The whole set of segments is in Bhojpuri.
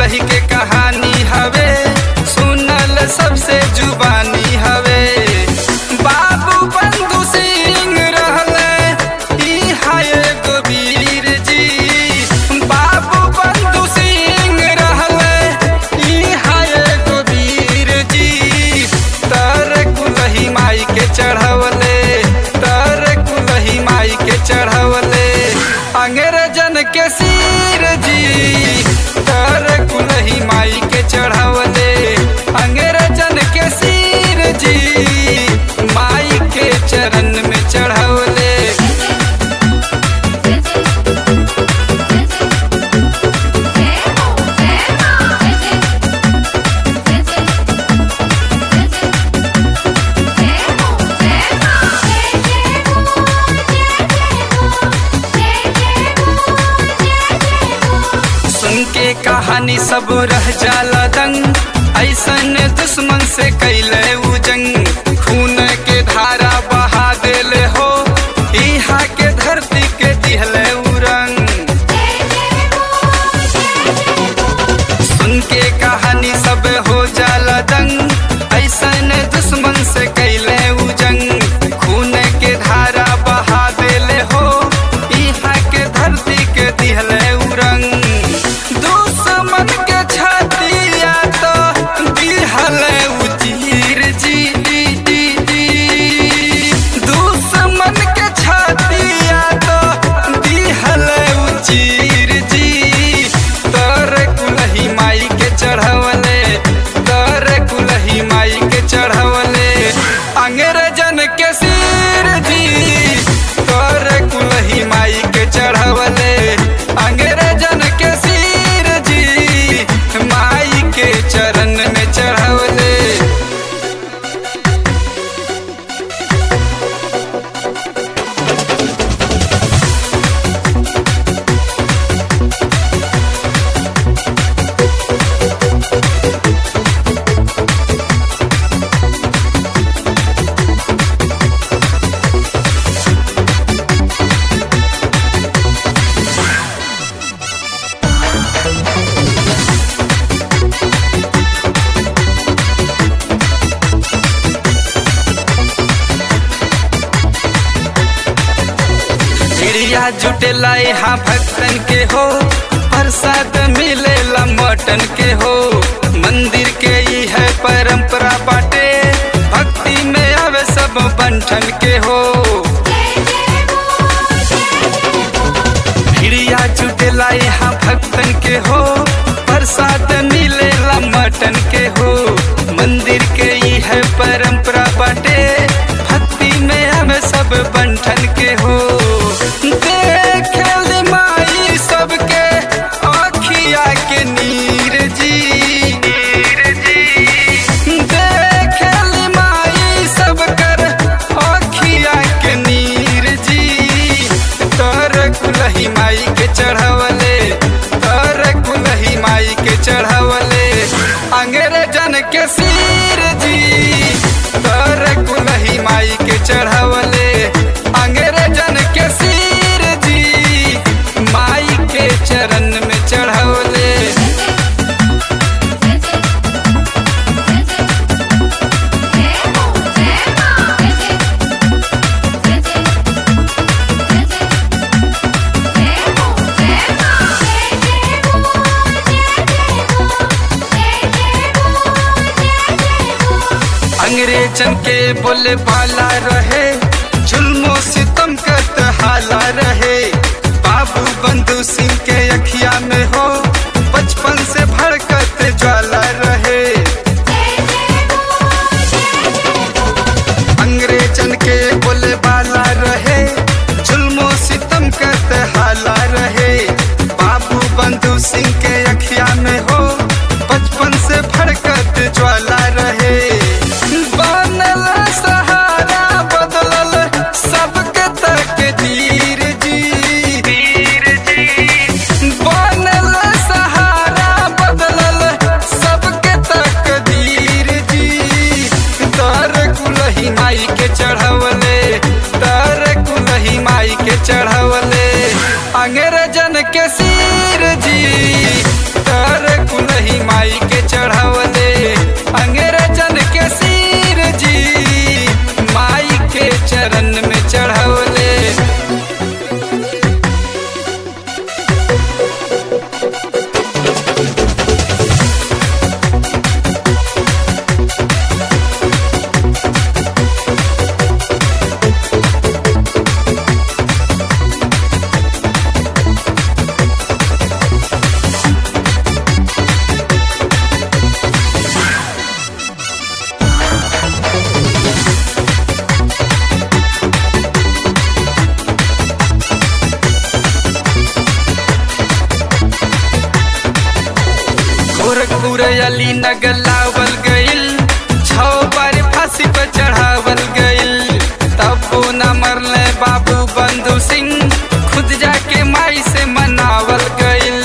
कुलही के कहानी हवे सुनल सबसे जुबानी हवे बाबू बंधु सिंह रहले ई हाय गोबीर जी बाबू बंधु सिंह रहले ई हाय गोबीर जी तर कुलही माई के चढ़वले तर कुलही माई के चढ़वले अंग्रेजन के सिर जी तर कुलही माई के चढ़वले अंग्रेजन के सिर जी माई के चरण में चढ़वले सुन के कहानी सब रह जाला दंग ऐसन दुश्मन से कैले उ जंग खून के धारा बहा देले हो इहा के धरती के दिहले उ रंग सुन के कहानी सब हो जाला दंग ऐसन दुश्मन से कैले उ जंग खून के धारा बहा देले हो इहा के धरती के दिहले उ रंग दुश्मन के छतिया तो दिहले उ चीर जी दुश्मन के छतिया तो दिहले उ चीर जी तर कुलही माई के चढ़वले तर कुलही माई के चढ़वले अंग्रेजन के सिर जी तर कुलही माई के चढ़वले अंग्रेजन के सिर जी माई के चरण में चढ़वले चिड़िया जुटेला यहाँ भक्तन के हो प्रसाद मिलेला मटन के हो मंदिर के ई है परंपरा बाटे भक्ति में आवे सब बंठन के हो चिड़िया जुटेला यहाँ भक्तन के हो प्रसाद मिलेला मटन के हो मंदिर के ई है परंपरा बाटे भक्ति में हमें सब बंठन के हो देखल माई सबके आखिया के नीर जी देखल माई सब कर आखिया के नीर जी तर कुलही माई के चढ़वले तर कुलही माई के चढ़वले अंग्रेजन के सिर जी तर कुलही माई के चढ़वले अंग्रेजन के सिर जी माई के चरण में चढ़वले अंग्रेजन के बोले भाला रहे जुल्मो सितम करत हाला रहे बाबू बंधु सिंह के अखिया में हो बचपन से भड़कत ज्वाला रहे अंग्रेजन के बोले बाला रहे जुल्मो सितम करत हाला रहे बाबू बंधु सिंह के अखिया में हो बचपन से भड़कत ज्वाला रहे बनल सहारा बदलल सबके तक धीर जी बनल सहारा बदलल सबके तक धीर जी तर कुलही माई के चढ़वले तर कुलही माई के चढ़वले अंग्रेजन के सिर जी गोरखपुरली नगलावल गइल छौ बार फांसी पर चढ़ावल गइल तब न मरले बाबू बंधु सिंह खुद जाके माई से मनावल गइल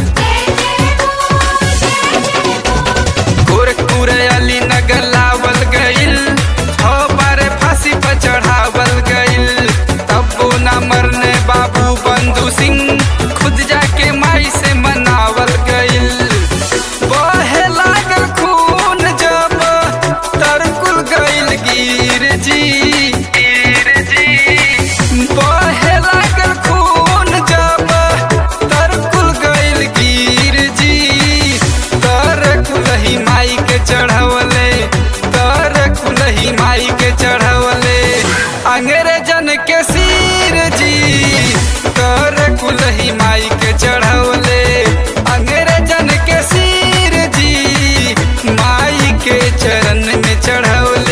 गोरखपुर अली नगलावल गइल छौ बार फांसी पर चढ़ावल गइल तब न मरने बाबू बंधु सिंह खुद जाके माई से मनावल गइल बहे लागल खून जब तरकुल गइल गिर जी गिर जी बहे लागल खून जब तरकुल गइल गिर जी तर कुलही माई के चढ़वले तर कुलही माई के चढ़वले अंग्रेजन के सिर जी तर कुलही माई के चढ़वले अंग्रेजन के सिर जी माई के चरण में चढ़वले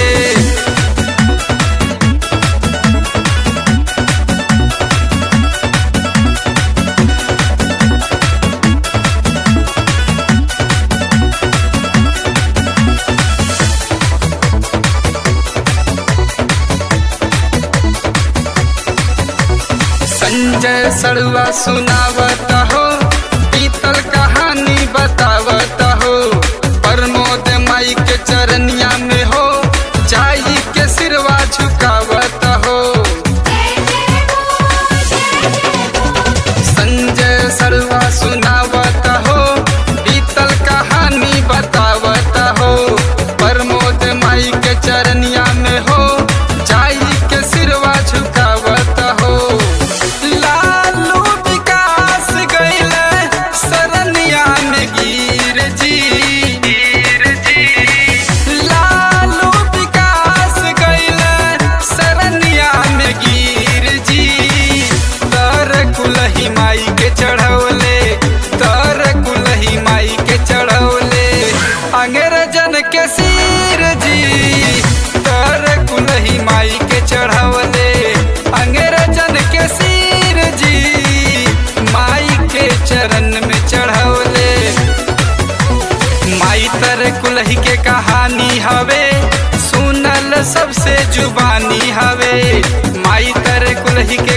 संजय सड़ुआ सुनावत हो पीतल कहानी बतावत हो प्रमोद माई के चरनिया में हो चाई के सिरवा झुकावत हो संजय सड़ुआ सुनावत हो पीतल कहानी बतावत हो प्रमोद माई के चरनिया में हो चाई के सिरवा झुकावत हो लालू विकास गइल सरनिया में गिर जी गिर जी लालू विकास गइल सरनिया में गिर जी तर कुलही माई के चढ़ौले तर कुलही माई के चढ़ौले अंग्रेजन के सिर जी तर कुलही माई के चढ़ौले अंग्रेजन के सिर जी माई के चरण में चढ़ौले माई तर कुलही के कहानी हवे सुनल सबसे जुबानी हवे माई तर कुलही के